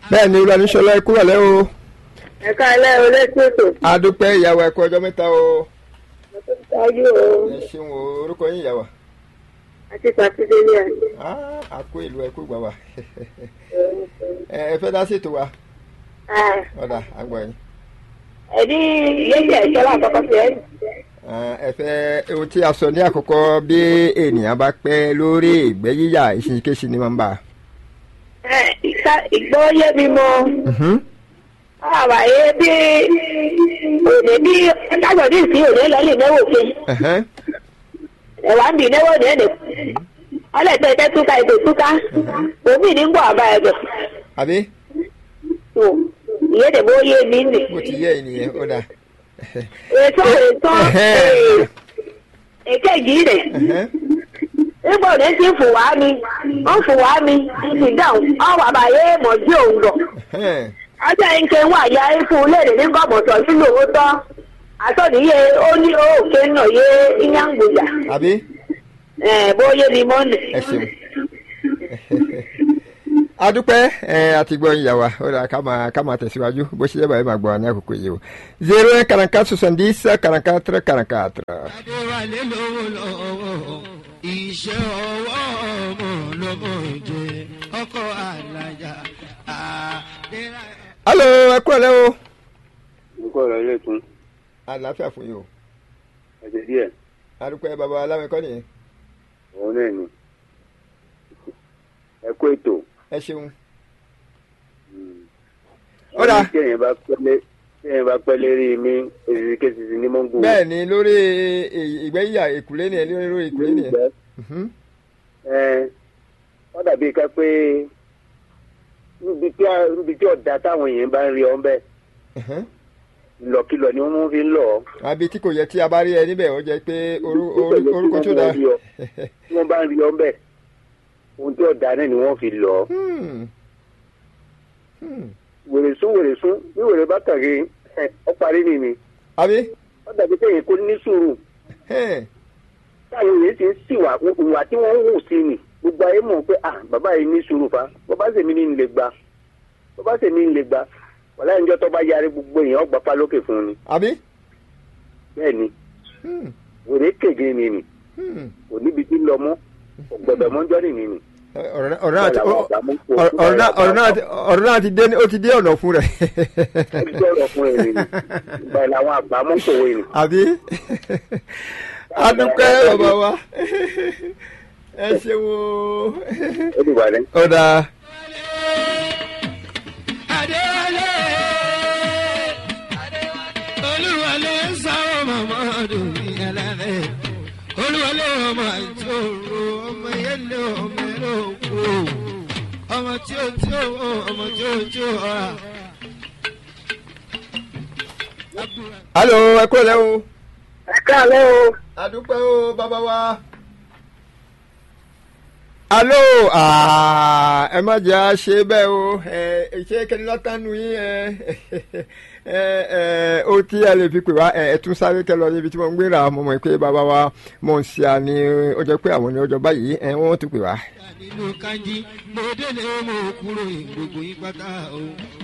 bẹ́ẹ̀ ni olùwàníṣọlá ẹ kúrò lẹ́ o ẹ̀ka ilé olóṣù ètò adúpẹ́ ìyàwó ẹ kú ọjọ́ mẹ́ta o ṣáájú o ẹ ṣeun o orúkọ yín ìyàwó àti pàṣípẹ́lẹ́ Ah, àkó ìlú ẹ kú gbà wá ẹ ẹ fẹ́ dá sí ètò wa ọ̀dà àgbọ̀ yín ẹ̀dí yéèjì ẹ̀ṣọ́ lákọ̀ọ́kọ́ sí ẹ̀ Ah, ẹ fẹ́ ohun tí a sọ ní àkọ́kọ́ bí ènìyàn bá pẹ́ lórí ìgbẹ́ yíyà ìṣìṣẹ́ṣì ni máa ń bà. ìgbọ́ yé mi mọ́ Mhm. àwàyé bí òde bí kájọ ní ìsín òde lọ́lì náwó fi Ẹ̀hẹ́n. ẹ̀wà ń bì náwó ní ẹ̀dẹ̀ ọlẹ́tẹ̀ ẹ̀tẹ̀ túká ètò túká òmí ní ń bọ̀ àbá ẹ̀dọ̀ àbí ìyédè bó yé mi nì. bó ti yẹ ènìyàn ó dà. ètò ètò èkejì rẹ̀ Ẹ̀hẹ́n. nígbà òde ti fò wá mi ó fò wá mi ti dáhùn ọwọ́ àbáyé mọ̀ sí òun gọ̀. Ẹ̀hẹ́n. ọjọ́ ìǹkẹ́ wà ya ikú léde ní gọ́mọ̀tọ̀ nínú owó tọ́ àtọ́nìyẹ ó ní òkè náà yé ìyàngbòyà àbí bó yé mi mọ́nì. ẹ ṣeun. adúpẹ́ ẹ àti gbọ́ ìyàwó ó dà ká máa ká máa tẹ̀síwájú bó ṣe yẹ báyìí máa gbọ́ wa ní àkókò yìí o zero un quarante soixante-dix quarante-quatre quarante-quatre. adéwálé lówó lọ́wọ́ iṣẹ́ ọwọ́ ọmọ lọ́mọ jẹ ọkọ̀ àlàyé àdéhà. alo ẹ kúrò lẹ́ o. nǹkan ọ̀rọ̀ ilé tún àlàáfíà fún yín o ẹsẹ̀ díẹ̀ adúpẹ́ bàbá alámẹ́kọ́ nìyẹn òun náà ni ẹ kó ètò ẹ ṣeun. Ó dáa. tí èèyàn bá pẹ́lẹ́ tí èèyàn bá pẹ́ lérí mi èsì kéṣìṣì ní mọ́ngò. bẹ́ẹ̀ ni lórí ì- ìgbẹ́yà ìkùlé nìyẹn lórí lórí ìkùlé nìyẹn. Mhm. ẹ wọ́n dàbí ká pé níbi tí a- níbi tí ọ̀dà táwọn èèyàn bá ń rí ọ bẹ́ẹ̀ Mhm. ìlọ̀kìlọ̀ ni wọ́n fi ń lọ̀ ọ́. àbí tí kò yẹ tí a bá rí ẹ níbẹ̀ ó jẹ́ pé orú- orú- orúkọ tó dáa. tí wọ́n bá ń rí ọ bẹ́ẹ̀ ohun tí ọ̀dà náà ni wọ́n fi lọ̀ ọ́. Hmm. Hmm. wèrè sún wèrè sún bí wèrè bá kàgé ẹ ọ parí nìyí àbí wọ́n dàbí kéèyàn kó ní sùúrù. Hẹ́n. táwọn èèyàn ti ń sìwà ìwà tí wọ́n ń hù sí ni gbogbo ayé mọ̀ pé ah bàbá yìí ní sùúrù fa bàbá sèmi ní ń lè gba bàbá sèmi ń lè gba wàlá ìjọ tó bá yarí gbogbo èèyàn ọgbà pa lókè fún un ni àbí. bẹ́ẹ̀ ni Hmm. wèrè kéje ni ni Hmm. kò níbi tí ń lọ mọ́ kò gbọdọ̀ mọ́jọ́ nìyí ni. ọ̀rọ̀ náà- ọ̀rọ̀ náà ti- Báyìí làwọn àgbà mú kó- ọ̀rọ̀- ọ̀rọ̀ náà- ọ̀rọ̀ náà ti- ọ̀rọ̀ náà ti dé ó ti dé ọ̀nà fún rẹ̀. ẹgbẹ́ ọ̀rọ̀ fún ẹ̀ ni báyìí làwọn àgbà mú kòwé ni. àbí adúpẹ́ bàbá wa ẹ ṣeun o. ó dìgbà rẹ̀. ó dáa. adéwálé olúwalé sáwọ́ màmá dùnmí ẹlẹ́rẹ́ olúwalé ọmọ ìṣòro ọmọ yẹlẹ ọmọ ẹlẹ òkú ọmọ tí ó tí ó ọmọ tí ó tí ó ọ̀rà. alo ẹ kúrò lẹ́ o. ẹ káàlẹ́ o adúpẹ́ o bàbá wa. alo ah, ẹ má jẹ́ à ṣe bẹ́ẹ̀ o ẹ ṣé kẹ́ni látànú yín ẹ ẹ ẹ ó tí ẹ lè fi pè wá ẹ ẹ tún sáré kẹ lọ níbi tí wọ́n ń gbéra mo mọ̀ pé bàbá wa mọ̀ ń ṣe àní ọjọ́ pé àwọn ní ọjọ́ báyìí ẹ wọ́n tún pè wá. nínú kanji mo délé mo kúrò gbogbo yín pátá o.